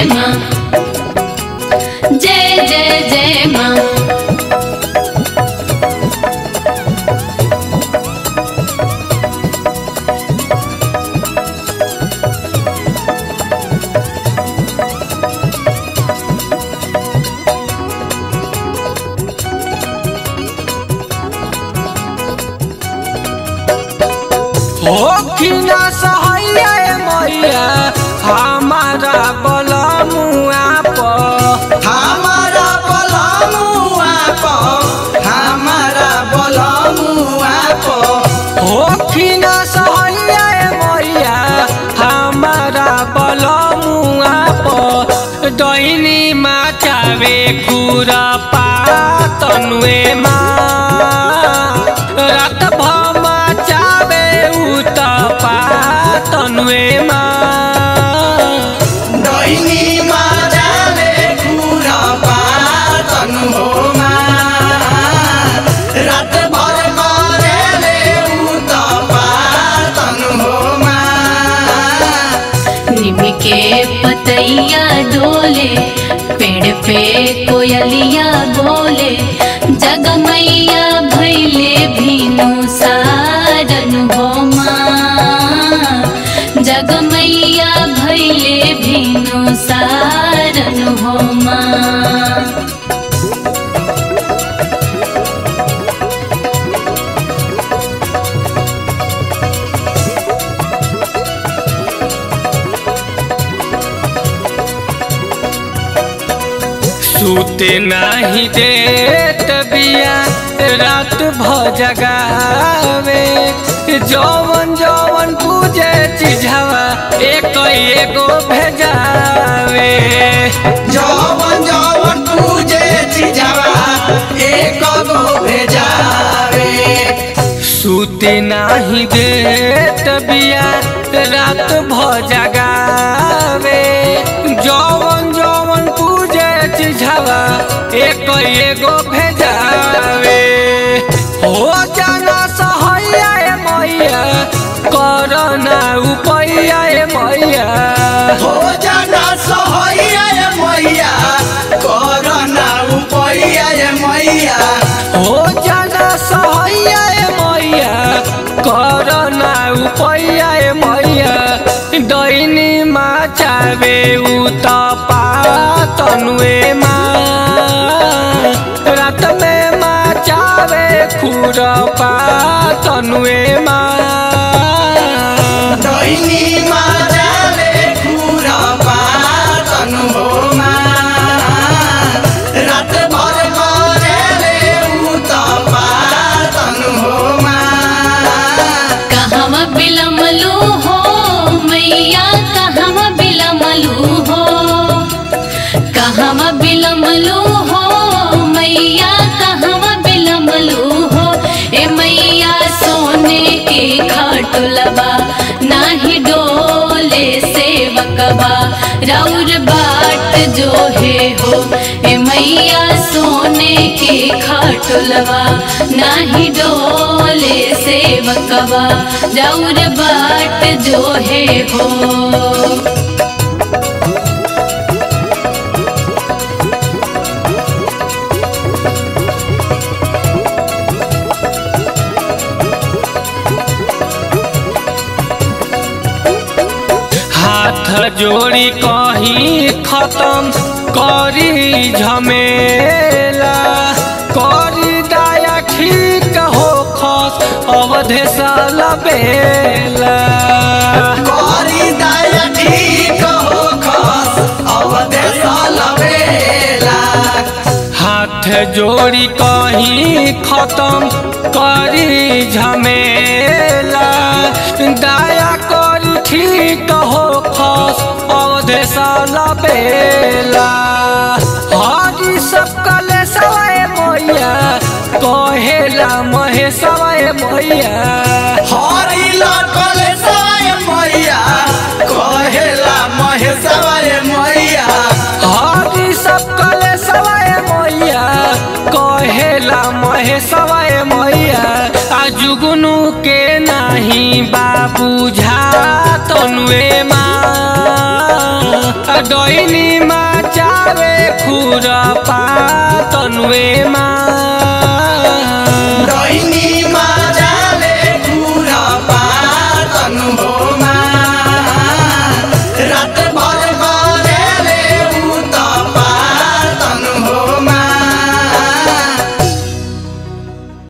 जय माँ जय जय जय माँ होखिना सहैया ए मैया हमारा बलमुआ पर हमारा बलमुआ प हमारा बलमुआ प होखिना सहैया ए मैया हमारा बलमुआ पर डैनी माचावे खुरा पातनुए माँ रात भमा चावे उत पातनुए माँ डैनी माजाले कुरा पातन हो रात भर करेले उत पातन हो निम के पतैया डोले पेड़ पे कोयलिया बोले जगमैया भैले भीनु सारन हो माँ जगमैया भैले भीनु सारन हो माँ सूते नहीं देत बिया रात भ जगावे जौवन जौवन पूजे चिझवा एक एगो भेजावे जवन जवन पूजे चिजावा एक गो भेजावे सूते नहीं देत बिया रात भ जगावे जौवन जौवन पूजे चिझवा एक एगो भेजावे हो जाना सहैया ए मैया करना उपैया ए मैया हो जाना सहैया ए मैया करना उपैया ए मैया हो जाना सहैया ए मैया करना उपैया ए मैया दैनी माचावे उत पातनुए माँ रात में माचावे खुर पातनुए माँ दैनी माजाले कुरा पातन हो रात भर करेले उत पातन हो कहवा बिलमलू हो मैया कहवा बिलमलू हो कहवा बिलमलू हो मैया कहवा बिलमलू हो ए मैया सोने के खाटुलबा नाही डोले सेवकबा राउर बाट जो है हो ए मैया सोने के खाटुलबा नाही डोले सेवकबा राउर बाट जो है हो हाथ जोड़ी कहीं खत्म करी झमेला करी दाया ठीक हो खस अवधेश बेला करी दया ठीक हो खस अवदेश लबेला हाथ जोड़ी कहीं खत्म करी झमेला दया करी ठीक हो खस अवधेश बेला हरी सब कले सवाए मैया कहेला महेशवाए मैया हरि लटल सय मैया कहेला महेशवय मैया हरी सब कले सवाए मैया कहेला महेशवाए मैया आ जुगनू के नाही बाबू झा तनुए माँ डोइनी मचावे खुरपा तनुए माँ